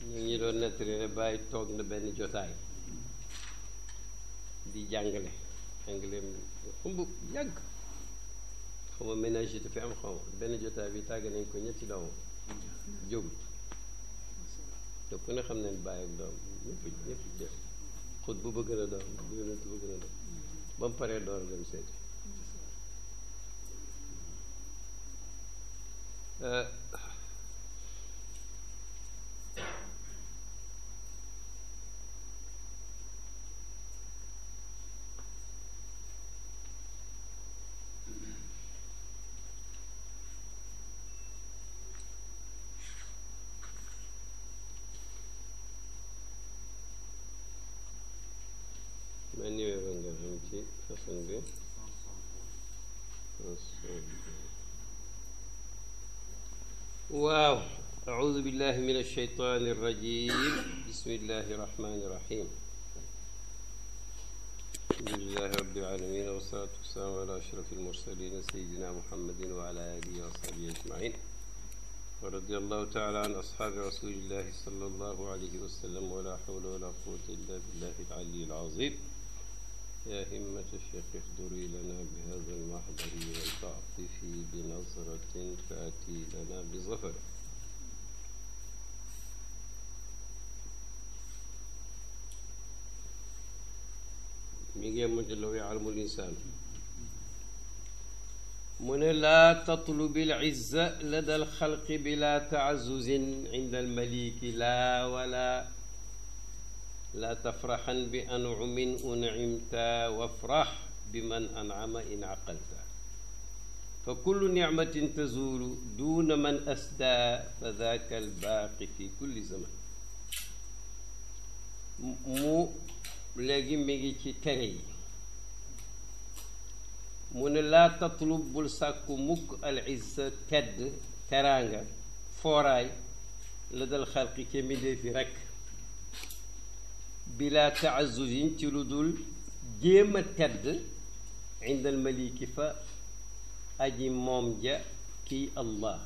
ñu ngi doon nettali ne bàyyi toog na benn jotaay di jàngale jàngale xumb yàgg xaw ma ménage dafa am xaw ma benn jotaay bi tàgg nañ ko ñetti doomam jógut te ku ne xam ne bàyyi ak doom ñëpp ñëpp jëf xut bu bëgg na doom bu yonent bëgg na doom ba mu paree door a dem seeti ma numéro nga xam ci façon bi waaw أعوذ بالله من الشيطان الرجيم بسم الله الرحمن الرحيم الحمد لله رب العالمين والصلاة والسلام على أشرف المرسلين سيدنا محمد وعلى آله وصحبه أجمعين ورضي الله تعالى عن أصحاب رسول الله صلى الله عليه وسلم ولا حول ولا قوة إلا بالله العلي العظيم يا همة الشيخ احضري لنا بهذا المحضر ولتعطفي بنظرة تأتي لنا بظفر mi ngi mu jëlaw yaalamul insaan mu ne laa tatlubi lizza lada alxalqi bila taazuzin inda almaliki laa wala laa tafraxan bi ancumin uncimta wafrax biman ancama in caqalta fa kullu nicmatin tazuulu duuna man asdaa fa daaka albaaqi fi kulli zaman mu léegi mi ngi ci tere yi mu ne laa tatlub bul sàkku mukk al izza tedd teraanga fooraay la dal xalqi ca mbindéef yi rekk bila taazuzin ci lu dul jéem a tedd indal maliki fa aji moom ja kii allah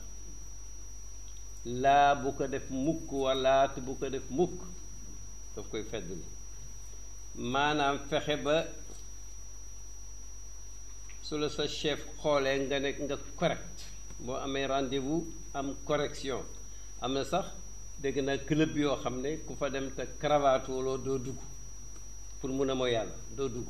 laa bu ko def mukk walaat bu ko def mukk daf koy fedd li maanaam fexe ba su la sa chef xoolee nga ne nga correct boo amee rendez-vous am correction am na sax dégg naa club yoo xam ne ku fa dem te cravate wala doo dugg pour mun a mooy yàlla doo dugg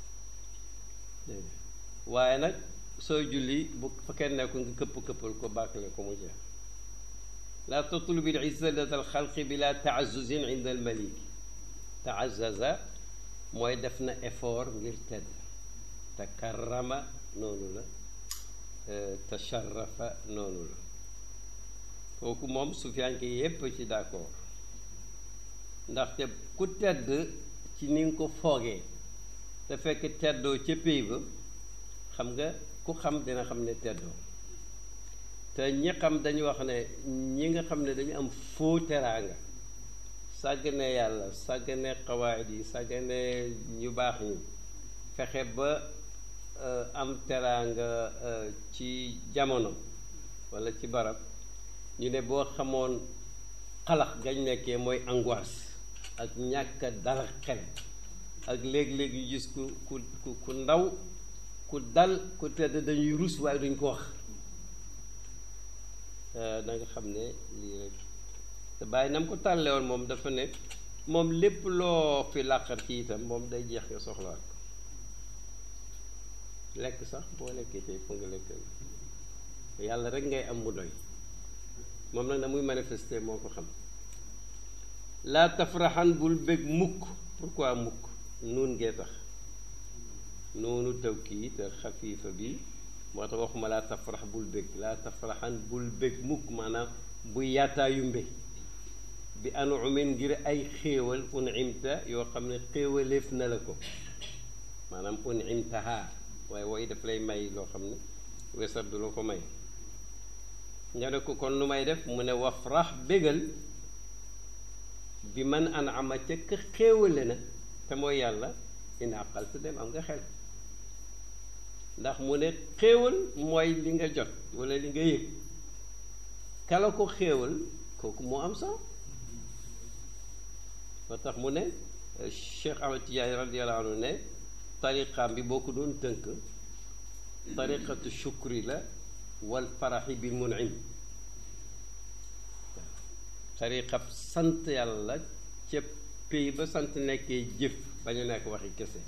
waaye nag sooy julli bu fa kenn nekkul nga këpp këppal ko bàkkale ko mu jeex laa tatlubi l izza lada al xalqi bila taazuzin inda al malik taazaza mooy def na effort ngir tedd takarrama noonu la tasharrafa noonu la kooku moom sufiyanke yépp ci d'accord ndaxte ku tedd ci ni nga ko foogee te fekk teddoo ca péy ba xam nga ku xam dina xam ne teddoo te ñi xam dañu wax ne ñi nga xam ne dañu am faux teraanga sàggane yàlla sàggane xawaayid yi sàggane ñu baax ñi fexe ba am teraanga ci jamono walla ci barab ñu ne boo xamoon xalax gañ nekkee mooy angoisse ak ñàkk dal xel ak léeg-léeg yu gis ku ku ku ndaw ku dal ku tedd dañuy rus waaye duñ ko wax da nga xam ne lii rek te bàyyi na mu ko tàllee woon moom dafa ne moom lépp loo fi làqar ci itam moom day jeex nga soxlaat ko lekk sax boo lekkee tey fu nga lekk yàlla rek ngay am mu doy moom nag na muy manifester moo ko xam laa tafraxan bul bég mukk pourquoi mukk nuun ngee tax noonu tawkiid te xafiifa bi moo tax waxuma laa tafrax bul bég laa tafraxan bul bég mukk maanaam bu yaataayu mbe bi anumin ngir ay xéewal unimta yoo xam ne xéewaleef na la ko maanaam unimtaha waaye woy daf lay may loo xam ne wesar du la ko may nga ne ko kon nu may def mu ne wafrax bégal bi man an ama ca ka xéewale na te mooy yàlla in àqal te dem am nga xel ndax mu ne xéewal mooy li nga jot walla li nga yëg kala ko xéewal kooku moo am sax moo tax mu ne Cheikh Ahmad Tidiane radiyallahu anhu ne tariqaam bi boo ko doon tënk tariqatu shukri la wal faraxi bil munim tariqab sant yàlla ca pays ba sant nekkee jëf ba ñu nekk waxi kese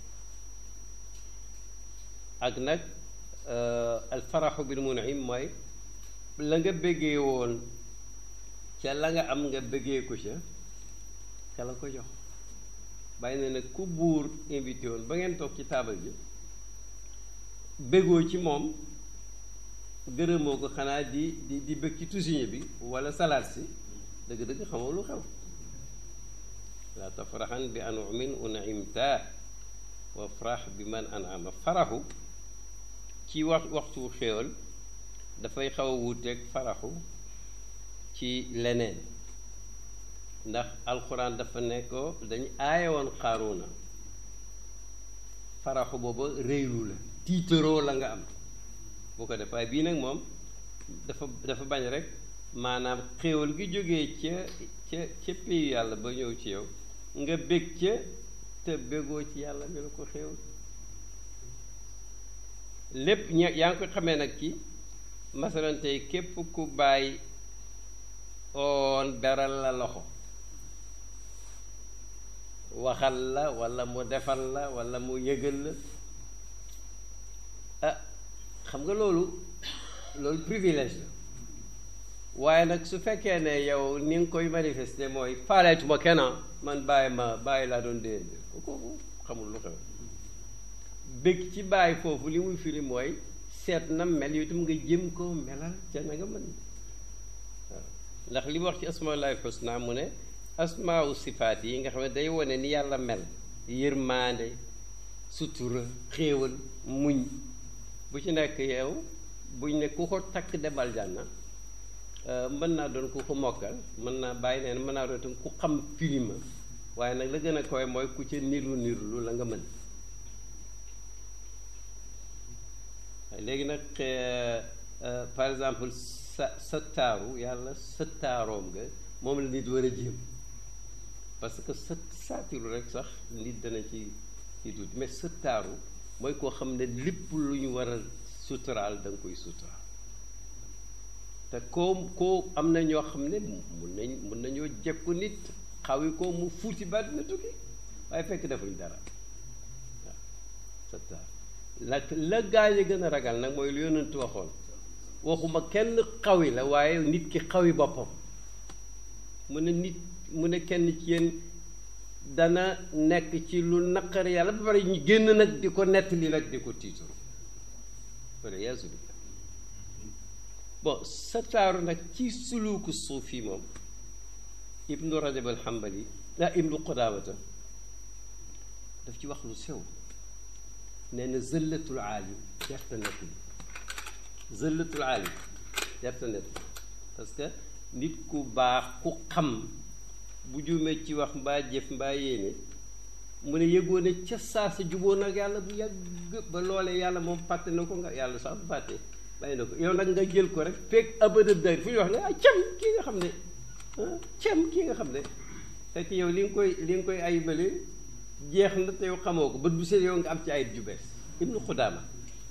ak nag al faraxu bil munim mooy la nga bëggee woon ca la nga am nga bëggee ko ca ca la ko jox bàyyi na nag ku buur invité woon ba ngeen toog ci taabal ji bëggoo ci moom gërëmoo ko xanaa di di di bëgg ci tusiñe bi wala salaat si dëgg-dëgg xamoo lu xew laa tafraxan bi anumin unimta wa farax bi man anama faraxu ci wax waxtu xéewal dafay xaw a wuuteeg faraxu ci leneen ndax alxuraan dafa ne ko dañ aaye woon xaaruuna faraxu booba réylu la tiitaroo la nga am bu ko def waaye bii nag moom dafa dafa bañ rek maanaam xéewal gi jógee ca ca ca pays yàlla ba ñëw ci yow nga bég ca te bégoo ci yàlla mi la ko xéewal lépp ña yaa ngi ko xamee nag ci masalan tey képp ku bàyyi oon beral la loxo waxal la walla mu defal la walla mu yëgal la ah xam nga loolu loolu privilège la waaye nag su fekkee ne yow ni nga koy manifester mooy faaleetuma kenn man bàyyi ma bàyyi laa doon déen kooku xamul lu xew bëgg ci bàyyi foofu li muy firi mooy seet na mel yow itam nga jëm ko melal ca na nga mën waaw ndax li mu wax ci asmaullahi husna mu ne asmau sifaat yi nga xam ne day wane ni yàlla mel yërmaande sutura xéewal muñ bu ci nekk yow buñ ne ku ko takk debal jànna mën naa doon ku ko mokkal mën naa bàyyi neen mën naa doon itam ku xam filima waaye nag la gën a koy mooy ku ca niru niru lu la nga mën léegi nag par exemple sa sa taaru yàlla sa taaroom nga moom la nit war a jéem parce que sa saatiru rek sax nit dana ci ci tuuti mais sa taaru mooy koo xam ne lépp lu ñu war a suturaal da nga koy suturaal te koo koo am na ñoo xam ne mun nañ mun nañoo jekku nit xawi ko mu fuuti ba dina tukki waaye fekk defuñ dara waaw sa taaru la la gaa yi gën a ragal nag mooy lu yonent waxoon waxuma kenn xawi la waaye nit ki xawi boppam mu ne nit mu ne kenn ci yéen dana nekk ci lu naqari yàlla ba pare ñu génn nag di ko nettali nag di ko tiitaru wala yaasu billah bon sa taaru nag ci suluuku suuf yi moom ibnu rajab al xambali ah ibnu qudaamata daf ci wax lu sew nee na zëllatul aalim jarta nett bi zëllatul aalim jarta nett bi parce que nit ku baax ku xam bu juumee ci wax mbaa jëf mbaa yéene mu ne yëgoo ne ca saa sa juboo nag yàlla bu yàgg ba loolee yàlla moom fàtte na ko nga yàlla sax bu fàtte bàyyi na ko yow nag nga jël ko rek fekk abada day fu ñu wax nga ah cam kii nga xam ne cam kii nga xam ne fekk yow li nga koy li nga koy ayibale jeex na te yow xamoo ko bët bu seet yow nga am ci ayib ju bees ibnu xudaama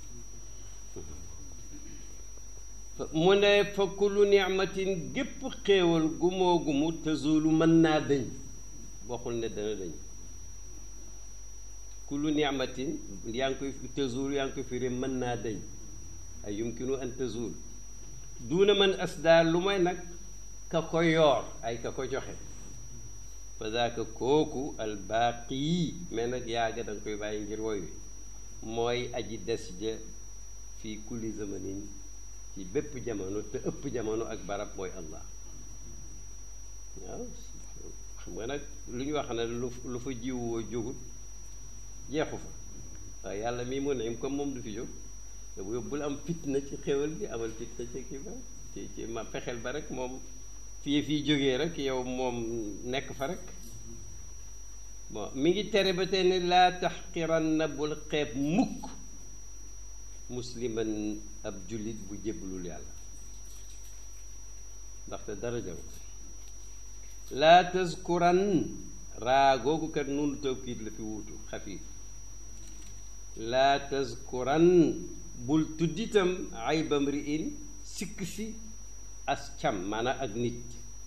mu ne fa kullu nicmatin gépp xéewal gumoo gumu tazulu mën naa dëñ waxul ne dana dëñ kullu nicmatin yaa ngi koy tazulu yaa ngi koy firi mën naa dëñ ay yumkinu an tazul duuna man asdaar lu may nag ka ko yoor ay ka ko joxe fa daaka kooku albaaqi yi mais nag yaaga da nga koy bàyyi ngir woy wi mooy aji des ja fii kulli zamanin ci bépp jamono te ëpp jamono ak barab mooy allah waaw xam nga nag lu ñu wax ne lu lu fa jiwoo jógut jeexu fa waaye yàlla mii mu ne comme moom du fi jóg te bu bul am fitna ci xéwal bi amal fitna ci kii ba ci ci ma fexeel ba rek moom fii fii jógee rek yow moom nekk fa rek bon mi ngi tere ba tey ne laa taxqiranna bul xeeb mukk musliman ab jullit bu jébbalul yàlla ndaxte dara jaru laa tazkuran raa googu kat nunu tawkiit la fi wuutu xafiif laa tazkuran bul tudditam aybam ri in sikk si as cam maanaam ak nit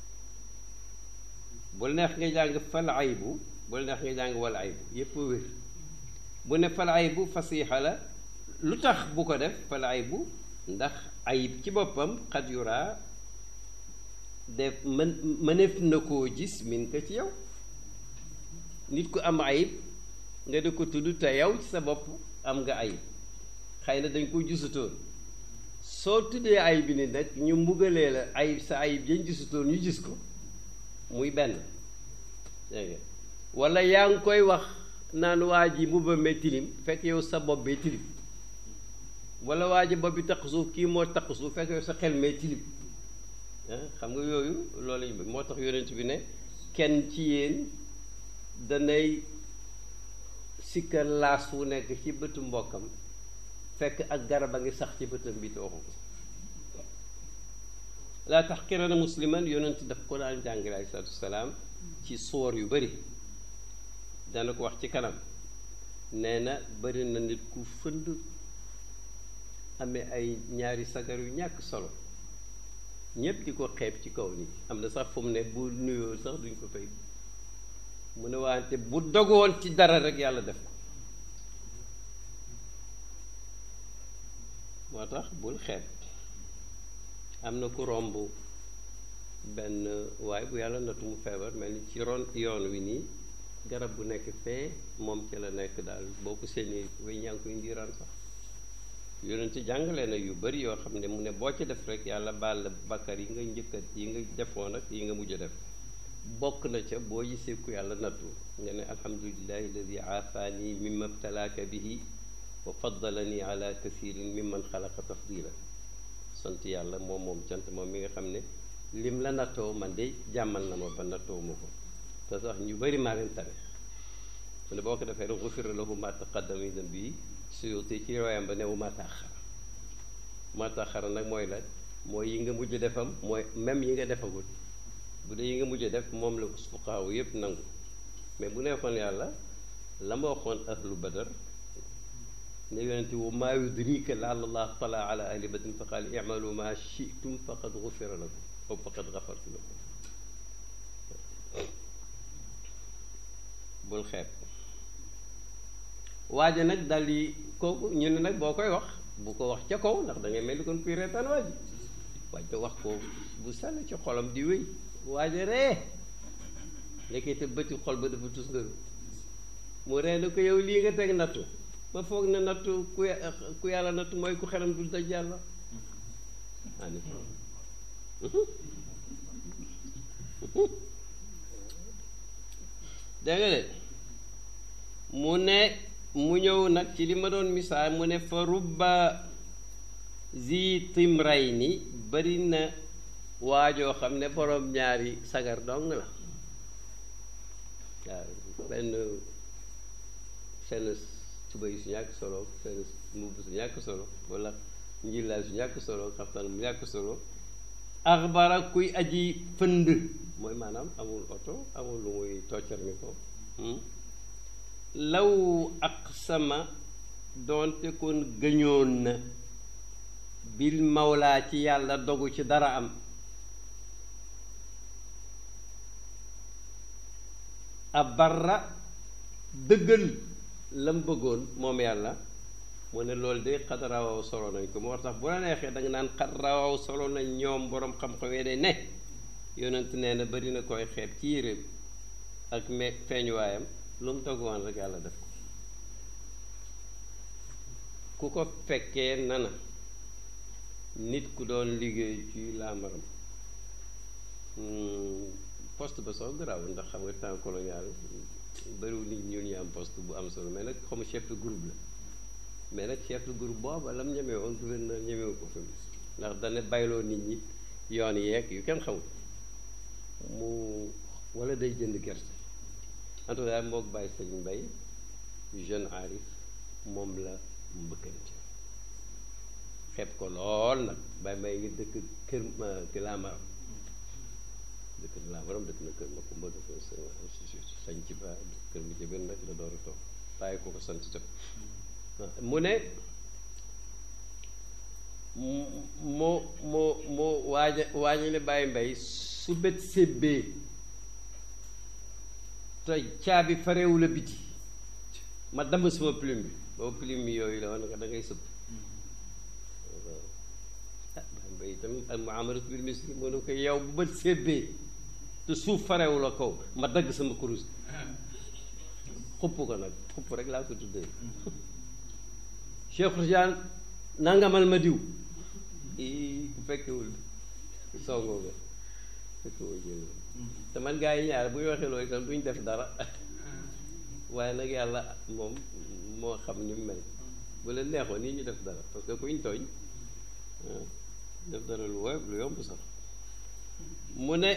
bul neex nga jàng fal aybu bul neex nga jàng wal aybu yépp wér bu ne fal aybu fasiixa la lu tax bu ko def fal aybu ndax ayib ci boppam xat yuraa def mën mëneef na koo gis min ko ci yow nit ku am ayib nga di ko tudd te yow ci sa bopp am nga ayib xëy na dañ ko gisutoon soo tuddee ayib bi ni nag ñu mbugalee la ayib sa ayib yañ gisutoon ñu gis ko muy benn dégg nga wala yaa ngi koy wax naan waa ji mbuba mee tilim fekk yow sa bopp bee tilim wala waa ji bopp bi taq suuf kii moo taq suuf fekk yow sa xel mee tilim xam nga yooyu loolu lañu bëgg moo tax yonent bi ne kenn ci yéen danay sikkar laas wu nekk ci bëtu mbokkam fekk ak garab a ngi sax ci bëtam bi te waxu ko laa tax kirana musliman yonent daf ko daan jàngale aleyhi salaatu wasalaam ci soor yu bari dana ko wax ci kanam nee na bari na nit ku fënd amee ay ñaari sagar yu ñàkk solo ñépp di ko xeeb ci kaw nit am na sax fu mu ne bu nuyoo sax duñ ko fay mu ne wante bu dogoon ci dara rek yàlla def ko moo tax bul xeeb am na ku romb benn waay bu yàlla natu mu feebar mel ni ci ron yoon wi nii garab bu nekk fee moom ci la nekk daal boo ko séenee way ñaa ngi koy ndiiraan sax yonent jàngale na yu bari yoo xam ne mu ne boo ci def rek yàlla baal la bakkar yi nga njëkkat yi nga defoon ak yi nga mujj def bokk na ca boo gisee ku yàlla nattu nga ne alhamdulillahi alladi aafaani mimma btalaaka bihi wa faddalani ala kathirin mimman xalaqa tafdila sant yàlla moom moom cant moom mi nga xam ne lim la nattoo man de jàmmal na ma ba nattoo ma ko te sax ñu bari maa leen tane mu ne boo ko defee rek gufira lahu ma taqaddama min dambi suyuti ci royam ba newu ma taaxara ma taaxara nag mooy la mooy yi nga mujj defam mooy même yi nga defagul bu dee yi nga mujj def moom la fuqaaw yépp nangu mais bu nekkoon yàlla la ma waxoon ahlu badar ne yonente wa maa yudrika laala allah tala ala ahli badrin fa qaal imalu ma shitum faqad gufira lakum aw faqad gafartu lakum bul xeeb waaja nag dal di kooku ñu ne nag boo koy wax bu ko wax ca kaw ndax da ngay mel ni kon kuy reetaan waaj waaye wax ko bu sell ci xolam di wéy waaja ree ndekete bëti xol ba dafa tus ngaru mu ree na ko yow lii nga teg nattu ma foog ne nattu ku ku yàlla nattu mooy ku xelam dul daj yàlla ani dégg nga de mu ne mu ñëw nag ci li ma doon misaal mu ne fa rubba zi timray ni bari na waajoo xam ne boroom ñaari sagar dong la waaw benn seen tubéy su ñàkk solo seen mbubb su ñàkk solo wala njillaay su ñàkk solo xaftaan mu ñàkk solo axbara kuy aji fënd mooy maanaam amul oto amul lu muy toccar mi ko law aqsama doonte kon gëñoon na bil mawlaa ci yàlla dogu ci dara am abarra dëggal lam bëggoon moom yàlla mu ne loolu de xat rawaw solo nañ ko moo tax bu la neexee da nga naan xat rawaw solo nañ ñoom boroom xam-xam de ne yonent nee na bari na koy xeeb ci yéreem ak me feeñuwaayam lu mu doguwaan rek yàlla def ko ku ko fekkee nana nit ku doon liggéey ci laamaram poste ba soo garaaw ndax xam nga temps colonial bariwul nit ñun ñu am poste bu am solo mais nag xamu chef de groupe la mais nag chef de groupe booba lam ñemee woon gouverneur ñemewu ko fi ndax dana bayloo nit ñi yoon yeeg yu kenn xamul mu wala day jënd gerte en tout cas mook bàyyi sëñ mbay jeune arif moom la mbëkkante xeeb ko lool nag bàyyi may ngi dëkk kër ki laamaram dëkk laa borom dëkk na kër ma kumba dafa sañ ci ba kër mi ci benn rek la door a toog bàyyi ko ko sant tam mu ne moo moo moo waaja waañu ne bàyyi mbay su bët sébbee te caabi farewu la biti ma damm sama plume bi boobu plume bi yooyu la woon nga da ngay sëpp ah bàyyi mbay itam al muamalat bil misli mu ne ko yow bu bët sébbee te suuf farewu la kaw ma dagg sama kurus xupp ko nag xupp rek laa ko tuddee Cheikh Tidiane nangamal ma diw i ku fekkewul songoo nga fekkewul jël te man gaa yi ñaar bu ñu waxee loolu itam duñ def dara waaye nag yàlla moom moo xam ni mu mel bu leen neexoon nii ñu def dara parce que kuñ tooñ def dara lu woyof lu yomb sax mu ne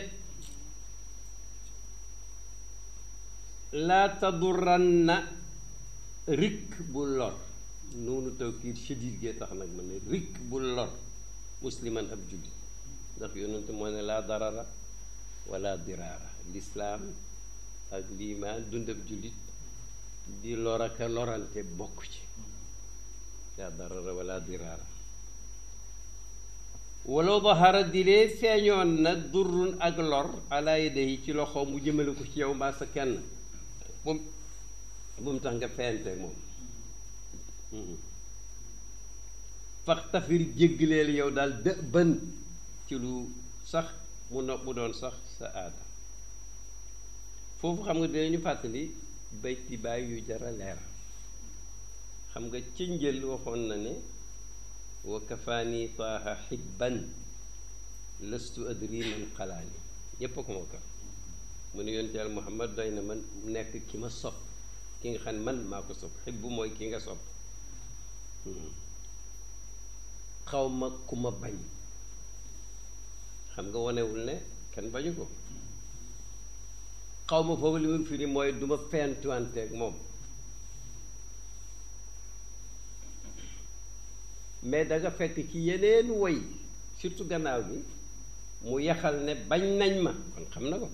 laa tadurranna rikk bu lor noonu tawkiid shadiid gee tax nag ma ne rikk bu lor musliman ab jullit ndax yonente moo ne laa darara wala diraara lislaam ak liimaan dund ab jullit di lor ak a lorante bokk ci laa darara wala diraara walaw dahara dilee feeñoon na durrun ak lor ala yadayhi ci loxo mu jëmale ko ci yow mbaa sa kenn bu bu mu tax nga feente moom fax tafir jéggaleel yow daal dë bën ci lu sax mu no mu doon sax sa aada foofu xam nga dinañu fàttali bayti baay yu jara leer xam nga ci njël waxoon na ne wa kafaani taaha xibban lastu adri man xalaani ñépp a ko moo ka mu ne yonent Yàlla Muhammad doy na man nekk ki ma sopp ki nga xam ne man maa ko sopp xibbu mooy ki nga sopp xaw ma ku ma bañ xam nga wonewul ne kenn bañu ko xaw ma foofu li mu firi mooy du ma fentuwanteeg moom mais da nga fekk ci yeneen woy surtout gannaaw bi mu yaxal ne bañ nañ ma kon xam na ko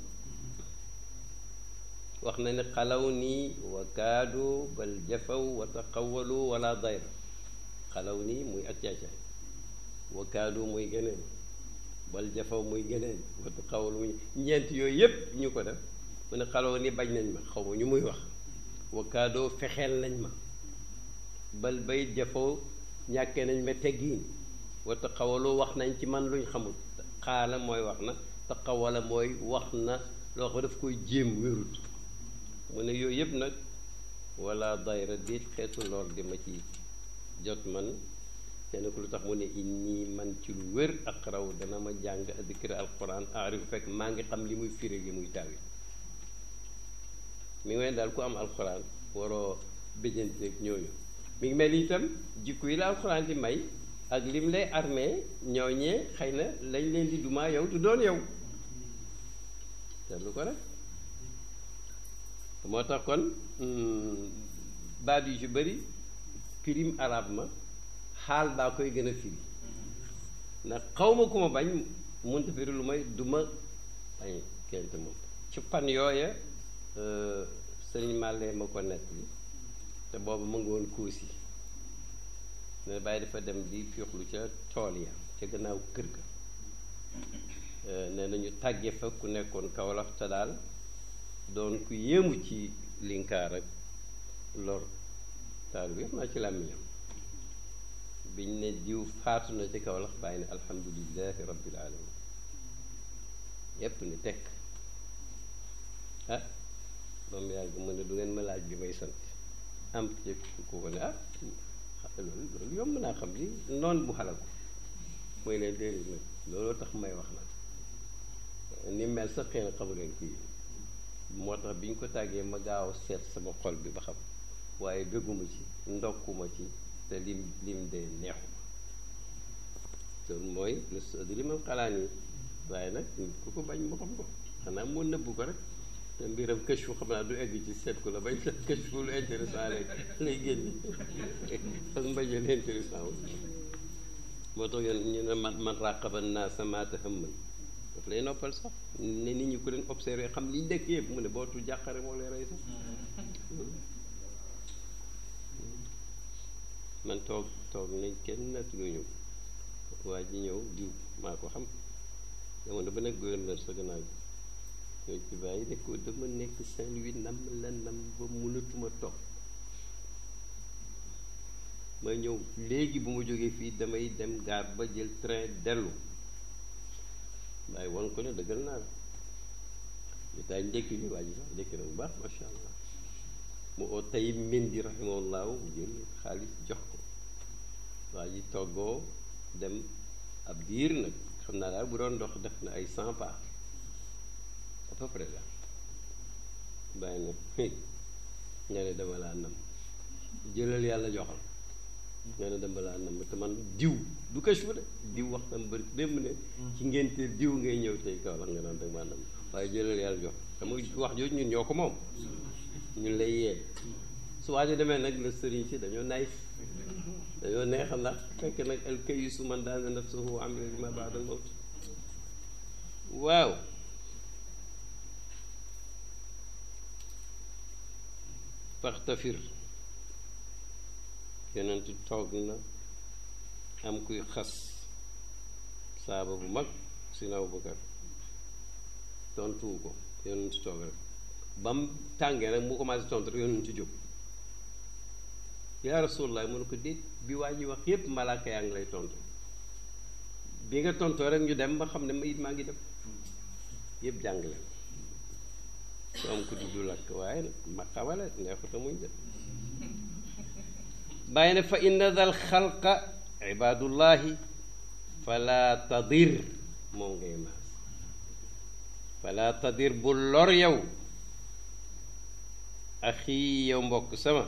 wax na ne xalaw nii wa kaadu bal jafaw wa taqawalu wala dayra xalaw nii muy ak caacaay wa kaadu muy geneen bal jafaw muy geneen wa taqawalu muy ñeent yooyu yépp ñu ko def mu ne xalaw nii bañ nañ ma xaw ma ñu muy wax wa kaadoo fexeel nañ ma bal bay jafaw ñàkkee nañ ma teggiin wa taqawalu wax nañ ci man luñ xamul xaala mooy wax na taqawala mooy wax na loo xam daf koy jéem wérut mu ne yooyu yëpp nag wala dayra déet xeetu lor di ma ci jot man te ne ko lu tax mu ne inni man ci lu wér ak raw dana ma jàng dikra alquran aarifu fekk maa ngi xam li muy firi li muy taawi mi ngi mel daal ku am alquran waroo béjanteeg ñooñu mi ngi mel itam jikko yi la alquran di may ak lim lay armee ñooñee xëy na lañ leen di dumaa yow du doon yow te lu ko rek moo tax kon baat yu ci bëri firim arab ma xaal baa koy gën a firi ndax xaw ma ku ma bañ munta firi lu may du ma bañ kente moom ci fan yooya sëriñ Màllee ma ko nett li te boobu mu ngi woon Koosi ne bàyyi dafa dem di fiixlu ca tool ya ca gannaaw kër ga nee nañu tàggee fa ku nekkoon Kawlax te daal doon ku yéemu ci linkaar ak lor taal bi xam naa ci làmmiñam biñ ne diw faatu na ci Kawlax bàyyi ne alhamdulilahi rabbil alamin yépp ni tekk ah ba mu yàgg mu ne du ngeen ma laaj bi may sant am ci ku ko ne ah loolu loolu yomb naa xam li noon bu xalaku mooy leen déedéet nag looloo tax may wax nag ni mel sax xëy na xamu leen kii moo tax bi ñu ko tàggee ma gaaw seet sama xol bi ba xam waaye bëgguma ci ndokkuma ci te lim lim de neexuma loolu mooy lëstu adri man xalaan yi waaye nag ku ko bañ mu xam ko xanaa moo nëbbu ko rek te mbiram këch fu xam naa du egg ci seet ko la bañ këch fu lu intéressant lay lay génne ak mbajal intéressant wu moo tax yoon ñu ne man man raqaba naa samaata hëmman daf lay noppal sax ne nit ñi ku leen observé xam liñ nekk yëpp mu ne bootul jàqare moo lay rey sax man toog toog nañ kenn nattuluñu waa ji ñëw diw maa ko xam jamono ba nekk gouverneur sa gannaaw ñoo ci bàyyi ne ko dama nekk Saint-Louis nam la nam ba mënatuma toog ma ñëw léegi bu ma jógee fii damay dem gaar ba jël train dellu waaye won ko ne dëggal naa la ñu taay ndékki li waa ji sax ndékki na bu baax macha allah mu oo tayib Mendy rahimahullahu jël xaalis jox ko waa ji toggoo dem ab diir nag xam naa daal bu doon dox def na ay cent pas à peu près la bàyyi na nga ne dama laa nam jëlal yàlla joxal nga ne dama laa nam te man diw du kashfu de diw wax tam bëri démb ne ci ngénte diw ngay ñëw tey kaw la nga naan danga maa nam waaye jëlal yàlla jox xam nga wax jooju ñun ñoo ko moom ñun lay yee su waaju demee nag la sëriñ si dañoo naïf dañoo neex ndax fekk nag al kayisu man daana nafsuhu amila lima baada al mawt waaw faxtafir yonent toog na am kuy xas saaba bu mag si na Abubakar tontuwu ko yonent toog rek ba mu tàngee nag mu commencé tontu rek yonent jóg yaa rasulallah mu ne ko déet bi waa ji wax yépp malaaka yaa ngi lay tontu bi nga tontoo rek ñu dem ba xam ne ma it maa ngi dem yépp jàngale su am ko du lakk waaye ma xamale neexuta muñ de bàyyi ne fa inna dal xalqa ibadullahi fala tadir moom ngay maas fala tadir bu lor yow axi yow mbokk sama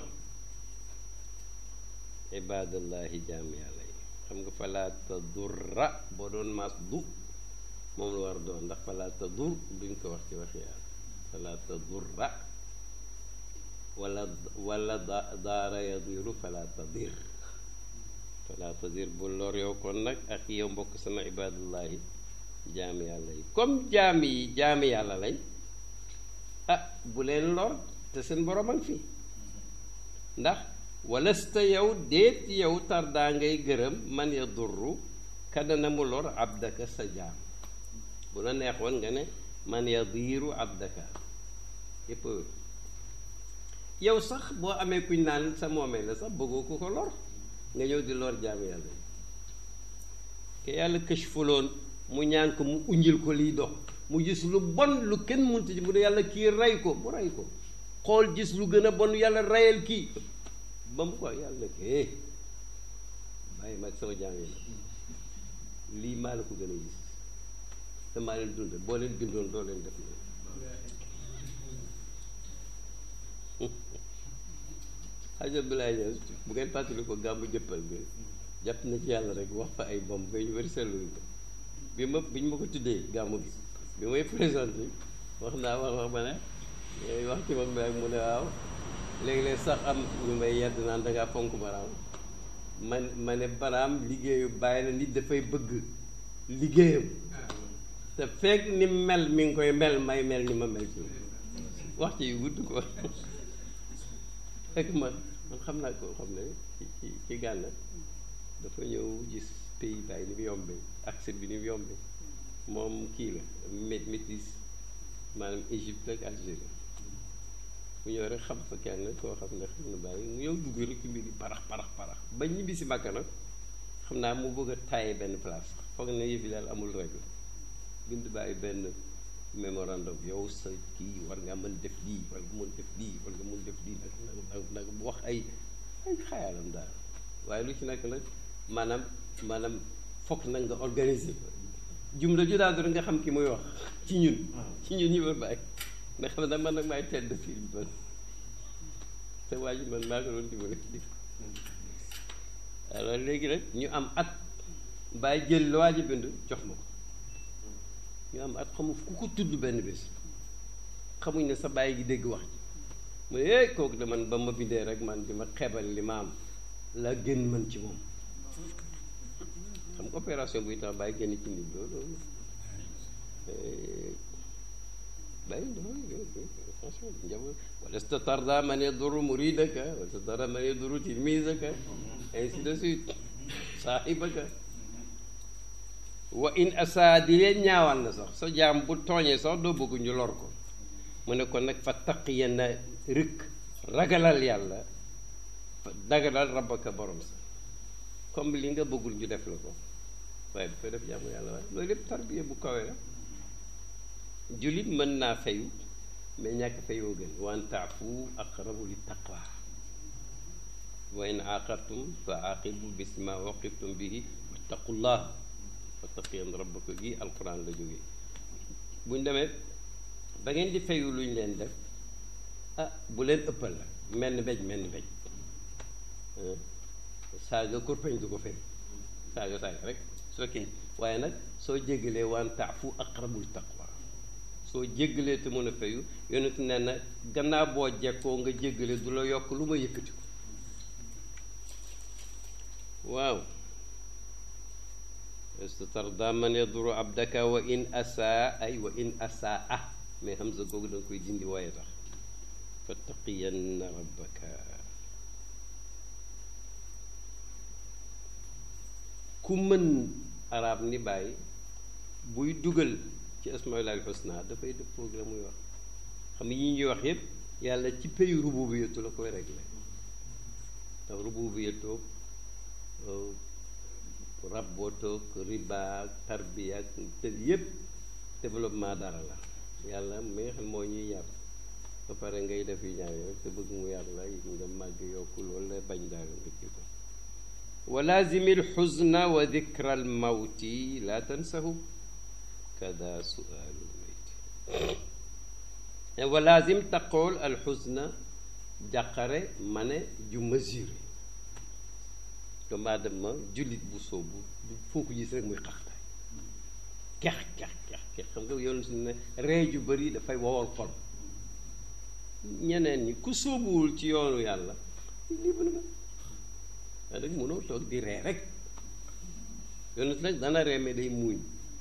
ibadallahi jaam yàlla yi xam nga fala tadurra boo doon maas du moom la war doon ndax fala tadur duñ ko wax ci waxi yàlla fala tadurra wala wala daara yadiru fala tadir fala tadir bu lor yow kon nag ak yow mbokk sama ibadullahi jaam yàlla yi comme jaam yi jaami yàlla lañ ah bu leen lor te seen borom a ngi fi ndax walasta yow déet yow tardaa ngay gërëm man ya durru kadana mu lor abdaka sa jaam bu la neexoon nga ne man ya diiru abdaka yépp yow sax boo amee kuñ naan sa moomee la sax bëggoo ku ko lor nga ñëw di lor jaam yàlla yi ke yàlla këchfuloon mu ñaan ko mu unjil ko liy dox mu gis lu bon lu kenn mënta ji mu ne yàlla kii rey ko mu rey ko xool gis lu gën a bon yàlla reyal kii ba mu ko yàlla ke bàyyi mag sama jaam yi lii maa la ko gën a gis te maa leen dund boo leen bindoon doo leen def loolu xaj Abdoulaye Niass bu ngeen fàttali ko gàmmu jëppal bi jàpp na ci yàlla rek wax fa ay bomb ba ñu wër seetlu ko bi ma bi ñu ma ko tuddee gàmmu gi bi may présenté wax naa wax wax ma ne wax ci moom bi ak mu ne waaw léegi-léeg sax am ñu may yedd naan dangaa fonk baraam man ma ne baraam liggéeyu bàyyi la nit dafay bëgg liggéeyam te fekk ni mel mi ngi koy mel may mel ni ma mel ci wax ci yu gudd ko fekk man man xam naa ko xam ne ci ci ci Gànna dafa ñëw gis pays bàyyi ni mu yombee accès bi ni mu yombee moom kii la mét métis maanaam Égypte ak Algérie mu ñëw rek xam fa kenn koo xam ne xam na bàyyi mu ñëw dugg rek ci mbir yi parax parax parax ba ñibbi si Makka nag xam naa mu bëgg a taaye benn place foog ne yëf yi daal amul règle bind bàyyi benn mémorandum yow sa kii war nga mën def lii war nga mën def lii war nga mën def lii nag nag nag bu wax ay ay xayaalam daal waaye lu ci nekk nag maanaam maanaam foog nag nga organiser ko jumla ju daal nga xam ki muy wax ci ñun ci ñun ñu ma bàyyi nga xam ne man nag maay tedd fii man te waa ji man maa ko doon dimbali alors léegi rek ñu am at bàyyi jël la waa ji bind jox ma ko ñu am at xamu ku ko tudd benn bés xamuñ ne sa bàyyi gi dégg wax ji mu ne eh kooku de man ba ma bindee rek man di ma xebal li ma am la gën mën ci moom xam nga opération buy tax bàyyi génn ci nit loolu bàyyi attention njaboot wala statarda man yaduru muridaka wala statarda man yaduru tilmisaka ainsi de suite saaxibaka wa in asa di leen ñaawal na sax sa jaam bu tooñee sax doo bëgg ñu lor ko mu ne ko nag fa taqiya na rëkk ragalal yàlla dagalal rabbaka borom sa comme li nga bëggul ñu def la ko waaye dafay def jàmm yàlla waaye loolu lépp tarbiya bu kawe la jullit mën naa fayu mais ñàkk fayoo gën wa an taafu aqrabu li taqwa wa in aaqabtum fa aaqibu bisma waqibtum bihi wattaqullah wattaqiyan rabbaka gi alquran la jógee buñ demee ba ngeen di fayu lu ñu leen def ah bu leen ëppal la mel ni mbéj mel ni mbéj saaga kurpeñ du ko fay saaga saaga rek soo kii waaye nag soo jéggalee waan taafu aqrabul taqwa soo jéggalee te mën a fayu yonent nee na gannaaw boo jekkoo nga jéggale du la yokk lu ma yëkkati ko waaw istatarda man yaduru abdaka wa in asaa ay wa in asaa ah mais hamza googu da nga koy dindi waaye tax fattaqiyanna rabbaka ku mën arab ni bàyyi buy dugal ci asmaul husna dafay def programme muy wax xam yi ñuy wax yépp yàlla ci pays rububiyatu la koy réglé ndax rububiyatu rabbootoog riba tarbiya ak tël yépp développement dara la yàlla mi nga xam moo ñuy yar ba pare ngay def yu ñaar rek te bëgg mu yar la nga màgg yokku loolu la bañ daal nga kii ko wa laazimi alxuzna wa dikra almawti laa tansahu kada sualu lmayti wa laazim taqool alxuzna jàqare ma ne ju mesuré doomu aadama jullit bu soobu foo ko gis rek muy xaxtaay kex kex kex kex xam nga yoon suñu ne ree ju bëri dafay wowal xol ñeneen ñi ku soobuwul ci yoonu yàlla lii bën nga waaye nag mënoo toog di ree rek yoonu nag dana ree mais day muuñ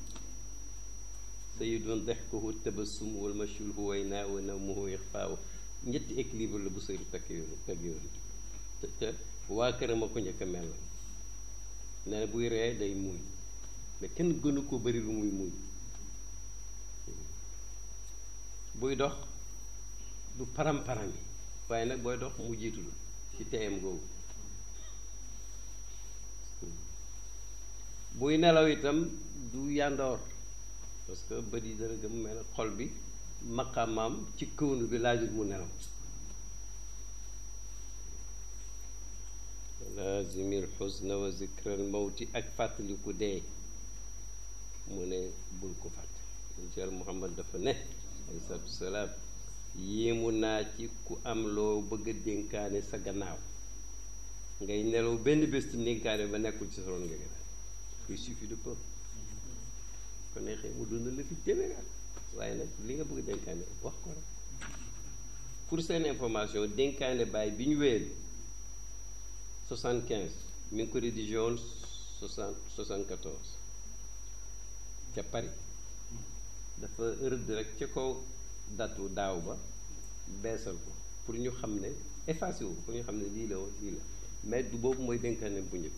sayyidun dexkuhu tabassum wal mashul huwayna wa nawmuhu ixfaaw ñetti équilibre la bu sëri takk yoonu teg yoonu te te waa këram a ko njëkk a mel nee na buy ree day muuñ mais kenn gënu ko bari lu muy muuñ buy dox du param-param yi waaye nag booy dox mu jiitul ci teyam googu buy nelaw itam du yàndoor parce que bët yi dana gëm mel xol bi maqamaam ci këwnu bi laajul mu nelaw laazimil xusna wa zikral mawti ak fàttaliku dee mu ne bul ko fàtte incha allah muhammad dafa ne alayhi salaatu wasalaam yéemu naa ci ku am loo bëgg a dénkaane sa gannaaw ngay nelaw benn bés ti dénkaane ba nekkul ci sa ron nga gën il suffit de peu ko neexee mu dund la fi téeméer waaye nag li nga bëgg a dénkaane wax ko rek pour seen information dénkaane baay bi ñu wéyal 75 mi ngi ko rédigé woon 60 74 ca Paris dafa rëdd rek ca kaw datu daaw ba beesal ko pour ñu xam ne effacé wu pour ñu xam ne lii la woon lii la mais du boobu mooy dénkaane bu njëkk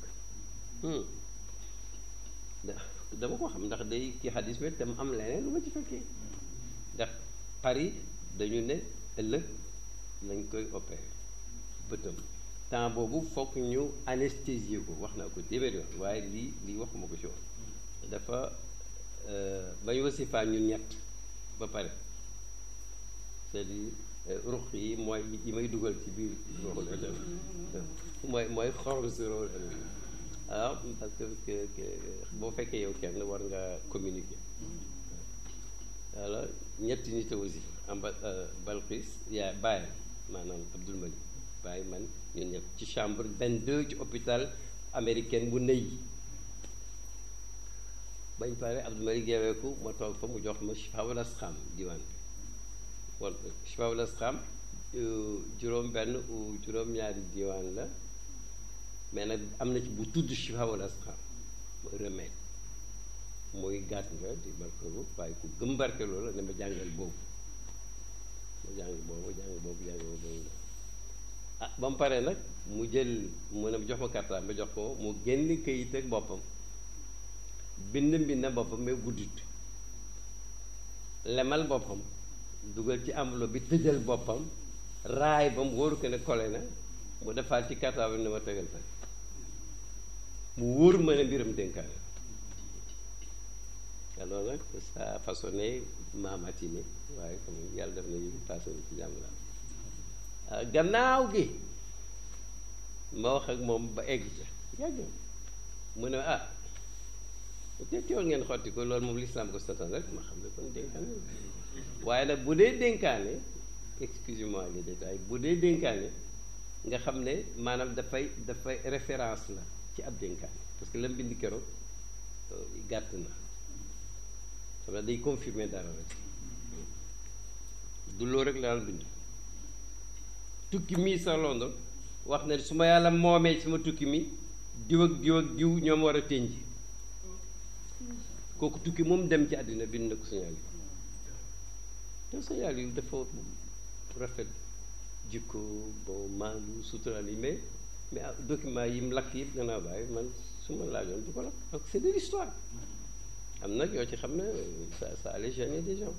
dama ko xam ndax day kii xadis bi tam am leneen lu ma ci fekkee ndax Paris dañu ne ëllëg lañ koy opéré bëtam temps boobu fokk ñu anesthésier ko wax naa ko téeméer yoon waaye lii lii waxuma ko ci woon dafa ba ñu wasifaa ñun ñett ba pare c'est-à-dire ruq yi mooy yi may dugal ci biir ruuxul adam mooy mooy xorom si ruuxul adam alors parce que boo fekkee yow kenn war nga communiquer alors ñetti nit a wasifa amba Balqis yaa bàyyam maanaam Abdul Malik bàyyi man ñun ñëpp ci chambre 22 ci hôpital américaine bu nëy bañ pare Abdul Malik yeeweeku ma toog fa mu jox ma Chifaawul Asqaam diwaan bi wala Chifaawul Asqaam juróom benn ou juróom-ñaari diwaan la mais nag am na ci bu tudd Chifaawul Asqaam remède muy gàtt nga di barkelu waaye ku gëm barkelu la ne ma jàngal boobu ma jàng boobu jàng boobu jàng boobu ah ba mu paree nag mu jël mu ne jox ma karta ma jox ko mu génn këyit ak boppam bind mbind boppam mais guddut lemal boppam dugal ci enveloppe bi tëjal boppam raay ba mu wóoru ko ne kole na mu defaat ci karta bi ne ma tegal fa mu wóor ma ne mbiram dénkaane alors nag ça façonné ma matinée waaye comme yàlla def na ñu passé ci jàmm la gannaaw gi ma wax ak moom ba egg ca yàgg mu ne ah te teewul ngeen xotti ko loolu moom lislaam ko satan rek ma xam ne kon dénkaane waaye nag bu dee dénkaane excusez-moi les détails bu dee dénkaane nga xam ne maanaam dafay dafay référence la ci ab dénkaane parce que la mbind keroog gàtt na xam ne day confirmer dara rek du loolu rek la daan bind tukki mii sa London wax ne su ma yàlla moomee sama tukki mi diw ak diw ak diw ñoom war a tënj kooku tukki moom dem ci àddina bind na ko signal yi te signal yi dafa rafet jikko bon maandu sutural yi mais mais document yi mu lakk yëpp gannaaw bàyyi man su ma laajoon du ko lakk donc c'est de l'histoire am nag yoo ci xam ne ça ça allait gêner des gens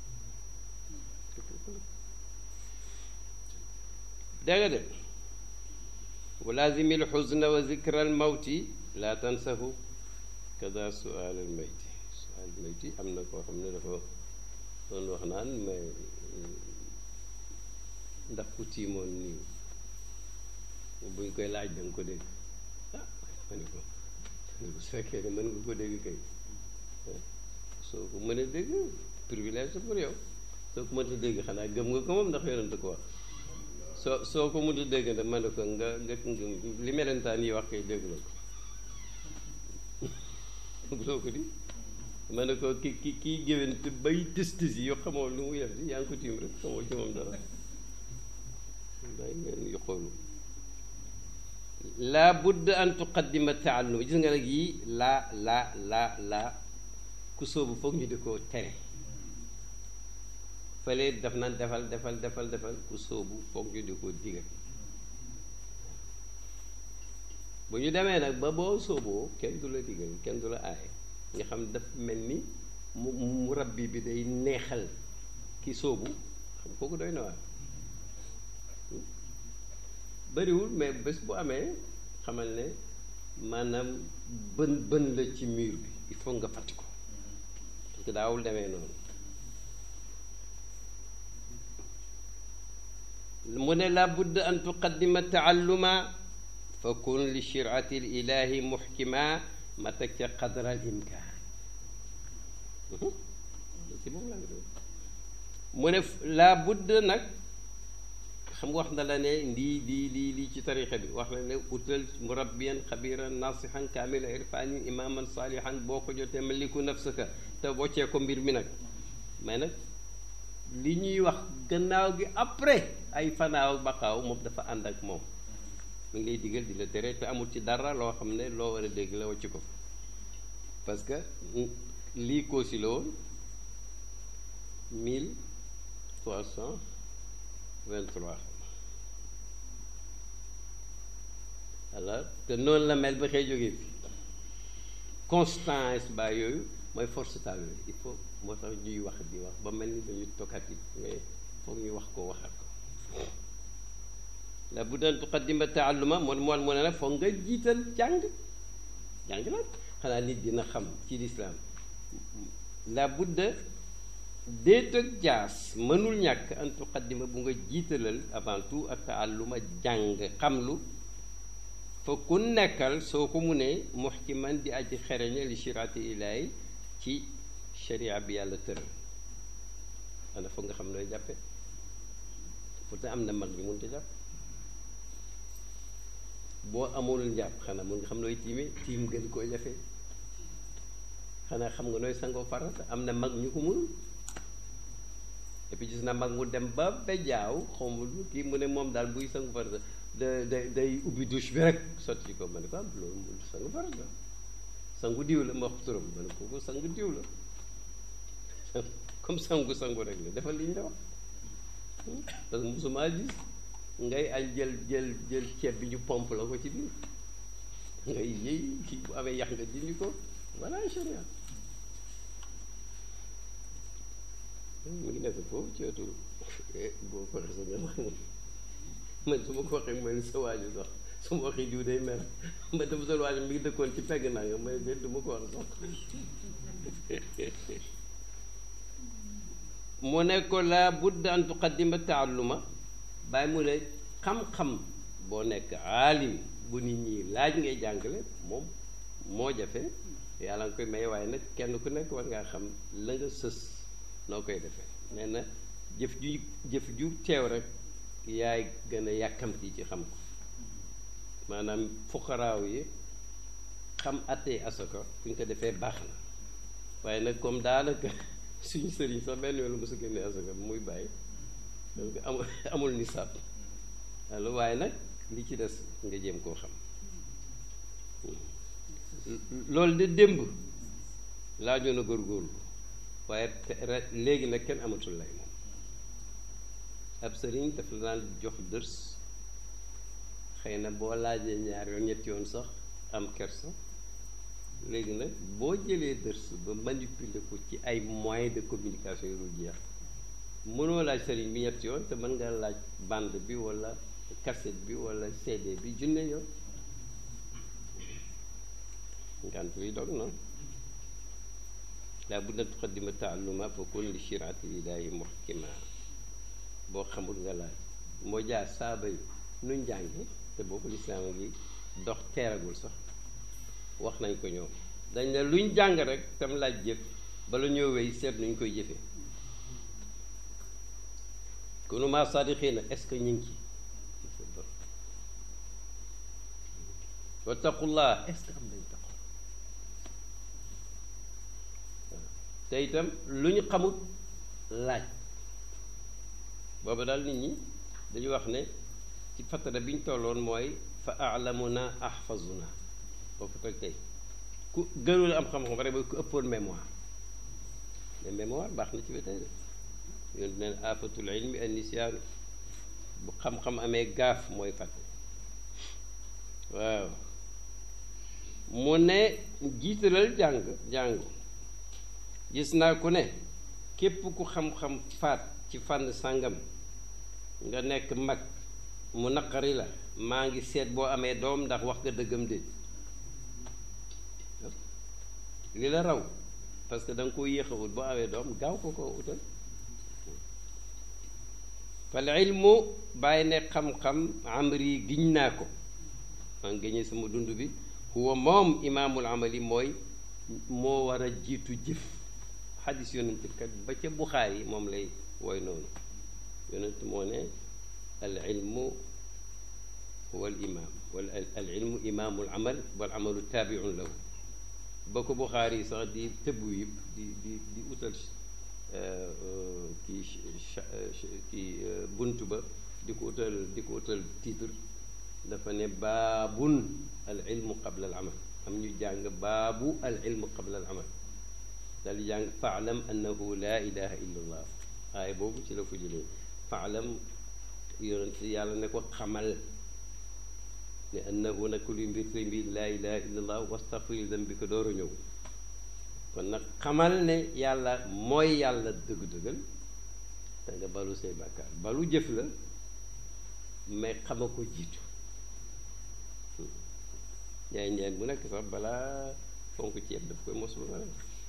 dégg nga de wa lazimi lxusna wa zikra almawti laa tansahu kada sual almayti sual almayti am na koo xam ne dafa doon wax naan mais ndax ku tiimoon nii buñ koy laaj da nga ko dégg ah ma ne ko su fekkee ne mën nga ko dégg kay soo ko mënee dégg privilège pour yow soo ko mënta dégg xanaa gëm nga ko moom ndax yonent ko wax soo soo ko mënta dégg nag man ne ko nga nga li melentaan yi wax kay dégg la ko soo ko di ma ne ko ki ki kii géwént bay tëstës yi yoo xamoo lu mu yef di yaa ngi ko tiim rek xamoo ci moom dara day ngeen yu xoolu laa budd an tuqaddima taallum gis nga nag yii laa laa laa laa ku soobu foog ñu di ko tere fële daf naan defal defal defal defal ku soobu foog ñu di ko digal bu ñu demee nag ba boo sooboo kenn du la digal kenn du la aaye nga xam daf mel ni mu mu rabbi bi day neexal ki soobu xam kooku doy na waar bariwul mais bés bu amee xamal ne maanaam bën bën la ci mur bi il faut nga fàtti ko parce que daawul demee noonu mu ne la budd an tuqaddima taalluma fa kun li shirati l ilahi muxkima ma teg ca qadra al imkaan si moom laa mu ne la budd nag xam nga wax na la ne lii lii lii lii ci tarixa bi wax na ne utal murabbiyan xabiran nasihan kaamila irfanin imaman salihan boo ko jotee maliku nafsaka te boccee ko mbir mi nag mais nag li ñuy wax gannaaw gi après ay fanaaw baqaaw moom dafa ànd ak moom mi ngi lay digal di la tere te amul ci dara loo xam ne loo war a dégg la wàcc ko parce que lii koosi la woon mille trois cent vingt-trois alors te noonu la mel ba xëy jógee fi constance ba yooyu mooy force taal il faut moo tax ñuy wax di wax ba mel ni dañu tokkat yi mais foog ñu wax ko waxat ko la bu daan tuqaddima taalluma moom moo mu ne nag foog nga jiital jàng jàng nag xanaa nit dina xam ci lislaam la budda déet ak jaas mënul ñàkk an tuqaddima bu nga jiitalal avant tout ak taalluma jàng xamlu fa ku nekkal soo ko mu ne muhkiman di aji xereñe li shiraati ilaahi ci sharia bi yàlla tëral xanaa foog nga xam nooy jàppe pourtant am na mag ñu mënut a jàpp boo amul njàpp xanaa mun nga xam nooy tiime tiim gën koo jafe xanaa xam nga nooy sangoo farata am na mag ñu ko mënul et puis gis na mag mu dem ba bejaaw xawma lu kii mu ne moom daal buy sangu farata da da day ubbi douche bi rek sotti ko ma ne ko am loolu mu sangu farata sangu diw la ma wax turam ma ne kooku sangu diw la comme sangu sangu rek la defal li ñu la wax parce que musuma gis ngay añ jël jël jël ceeb bi ñu pompe la ko ci biir ngay yëy kii bu amee yax nga dindi ko voilà sharia mu ngi nekk foofu ci wetu boo ko waxee sa nga man su ma ko waxee mooy sa waaju sax su ma waxee diw day mer ma dem sa waaju mi ngi dëkkoon ci pegg naa nga may de du ma ko wax sax mu ne ko laa budda an tuqaddima taalluma bàyyi mu ne xam-xam boo nekk aalim bu nit ñi laaj ngay jàngale moom moo jafe yàlla nga koy may waaye nag kenn ku nekk war ngaa xam la nga sës noo koy defee nee na jëf ju jëf ju teew rek yaay gën a yàkkamti ci xam ko maanaam fuqaraaw yi xam attey asaka fu ñu ko defee baax na waaye nag comme daanaka suñu sëriñ sax benn yoon la mosu génne asaka muy bàyyi donc amul amul nisaab alors waaye nag li ci des nga jéem koo xam loolu de démb laajoon a góorgóorlu waaye léegi nag kenn amatul lay moom ab sëriñ daf la daan jox dërs xëy na boo laajee ñaar yoon ñetti yoon sax am kersa léegi nag boo jëlee dërs ba manipuler ko ci ay moyens de communication yu dul jeex mënoo laaj sëriñ bi ñetti yoon te mën nga laaj bande bi walla cassette bi walla CD bi junne yoon ngant bi dog na laa bu na tuqaddima taalluma fa kun li shiraati lillahi muhkima boo xamul nga laaj moo jaar saaba yi nu njànge te boobu lislaam ngi dox teeragul sax wax nañ ko ñoom dañ ne luñ jàng rek tam laaj jëf bala ñoo wéy seet nuñ koy jëfee kunu ma sadiqina est-ce que ñu ngi ci wattaqullah est-ce que am nañ taqu te itam lu ñu xamut laaj booba daal nit ñi dañu wax ne ci fatara bi ñu tolloon mooy fa alamuna ahfazuna foofu toj tey ku gënul am xam-xam rek mooy ku ëppoon mémoire mais mémoire baax na ci ba tey de yoon neen afatul ilmi an nisyaanu bu xam-xam amee gaaf mooy fàtte waaw mu ne jiitalal jàng jàngu gis naa ku ne képp ku xam-xam faat ci fànn sàngam nga nekk mag mu naqari la maa ngi seet boo amee doom ndax wax nga dëggam déet li la raw parce que da nga ko yéex a wut boo amee doom gaaw ko ko utal fal ilmu bàyyi ne xam-xam amri giñ naa ko maa ngi géñee sama dund bi huwa moom imaamul amali mooy moo war a jiitu jëf xadis yonent kat ba ca buxaar yi moom lay woy noonu yonent moo ne al ilmu huwa al imaam wala al ilmu imaamul amal wal amalu taabiun lahu ba ko buxaar yi sax di tëbbu yëpp di di di utal kii kii bunt ba di ko utal di ko utal titre dafa ne baabun al ilmu qabla al amal am ñu jàng baabu al ilmu qabla al amal dal di jàng faalam annahu laa ilaha illa allah aaya boobu ci la ko jëlee faalam yonent yàlla ne ko xamal ne annahu nag luy mbir tey mbir laa ilaha illa allah wastaghfir dambika door a ñëw kon nag xamal ne yàlla mooy yàlla dëgg-dëggal te nga balu say bàkkaar balu jëf la mais xama ko jiitu njaay njaay bu nekk sax balaa fonk ceeb daf koy mos ba pare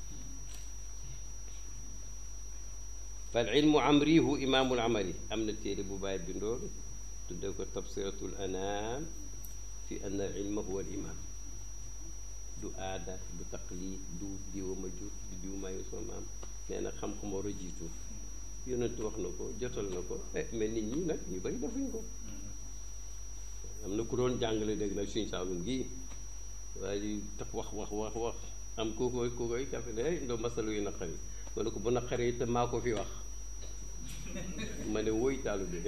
fal ilmu amrihu imaamul amali am na téere bu bàyyi bindoor tudde ko tabsiratul anaam fi ann al ilma huwa al imaam du aada du taqlid du diwa ma jur du diw maayu soo maam nee na xam-xam war a jiitu yonent wax na ko jotal na ko eh mais nit ñi nag ñu bari defuñ ko am na ku doon jàngale dégg nag suñ saalum gii waaye di tax wax wax wax wax am ku koy ku koy kafe ne ndoo masalu yu naqari ma ne ko bu naqaree te maa ko fi wax ma ne woy taalu bi